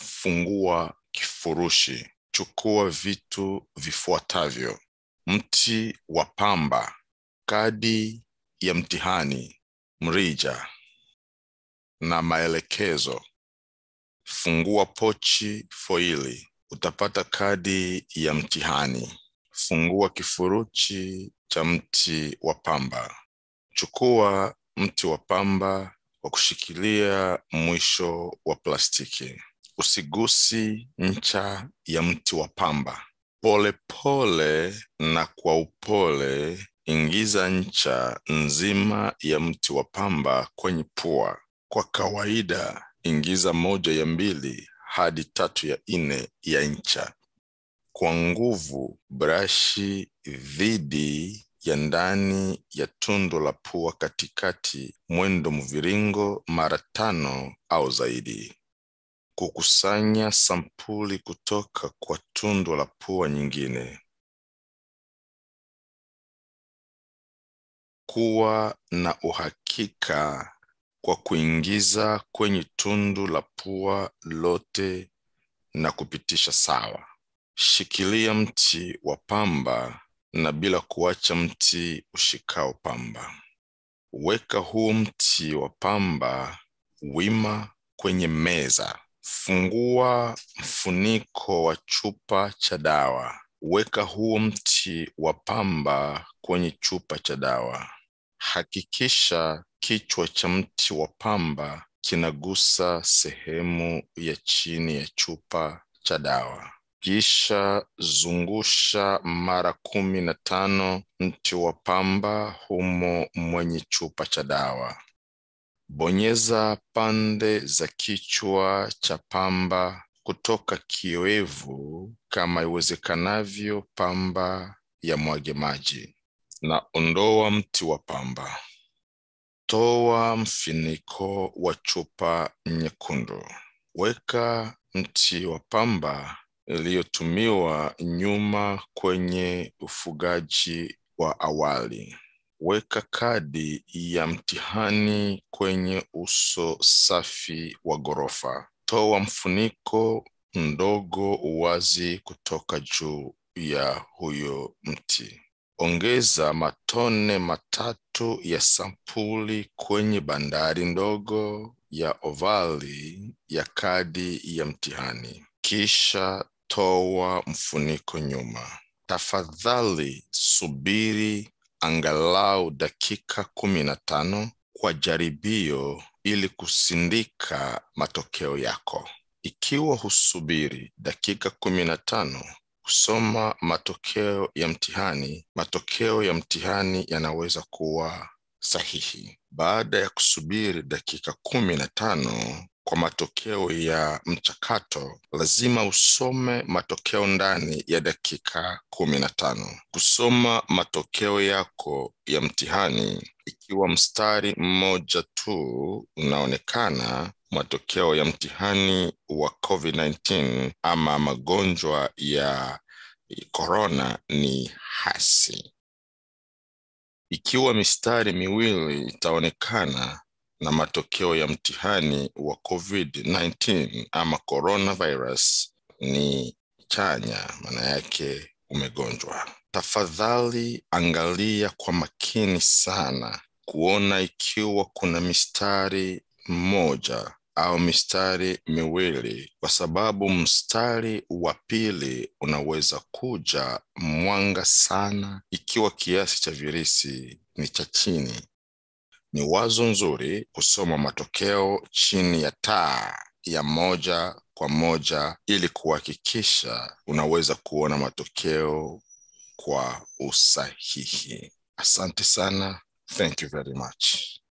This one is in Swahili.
fungua kifurushi. Chukua vitu vifuatavyo: mti wa pamba, kadi ya mtihani, mrija na maelekezo. Fungua pochi foili, utapata kadi ya mtihani. Fungua kifurushi cha mti wa pamba. Chukua mti wa pamba wa kushikilia mwisho wa plastiki. Usigusi ncha ya mti wa pamba. Polepole pole na kwa upole ingiza ncha nzima ya mti wa pamba kwenye pua. Kwa kawaida, ingiza moja ya mbili hadi tatu ya nne ya ncha. Kwa nguvu, brashi dhidi ya ndani ya tundu la pua katikati, mwendo mviringo mara tano au zaidi. Kukusanya sampuli kutoka kwa tundu la pua nyingine. Kuwa na uhakika kwa kuingiza kwenye tundu la pua lote na kupitisha sawa. Shikilia mti wa pamba na bila kuacha mti ushikao pamba. Weka huu mti wa pamba wima kwenye meza. Fungua mfuniko wa chupa cha dawa. Weka huu mti wa pamba kwenye chupa cha dawa. Hakikisha kichwa cha mti wa pamba kinagusa sehemu ya chini ya chupa cha dawa. Kisha zungusha mara kumi na tano mti wa pamba humo mwenye chupa cha dawa. Bonyeza pande za kichwa cha pamba kutoka kioevu kama iwezekanavyo, pamba ya mwage maji, na ondoa mti wa pamba. Toa mfiniko wa chupa nyekundu. Weka mti wa pamba iliyotumiwa nyuma kwenye ufugaji wa awali. Weka kadi ya mtihani kwenye uso safi wa ghorofa. Toa mfuniko mdogo wazi kutoka juu ya huyo mti. Ongeza matone matatu ya sampuli kwenye bandari ndogo ya ovali ya kadi ya mtihani. Kisha toa mfuniko nyuma. Tafadhali subiri angalau dakika kumi na tano kwa jaribio ili kusindika matokeo yako. Ikiwa husubiri dakika kumi na tano kusoma matokeo ya mtihani, matokeo ya mtihani yanaweza kuwa sahihi. Baada ya kusubiri dakika kumi na tano kwa matokeo ya mchakato, lazima usome matokeo ndani ya dakika kumi na tano. Kusoma matokeo yako ya mtihani, ikiwa mstari mmoja tu unaonekana, matokeo ya mtihani wa COVID-19 ama magonjwa ya korona ni hasi. Ikiwa mistari miwili itaonekana na matokeo ya mtihani wa COVID-19 ama coronavirus ni chanya, maana yake umegonjwa. Tafadhali angalia kwa makini sana kuona ikiwa kuna mistari mmoja au mistari miwili, kwa sababu mstari wa pili unaweza kuja mwanga sana ikiwa kiasi cha virusi ni cha chini. Ni wazo nzuri kusoma matokeo chini ya taa ya moja kwa moja ili kuhakikisha unaweza kuona matokeo kwa usahihi. Asante sana. Thank you very much.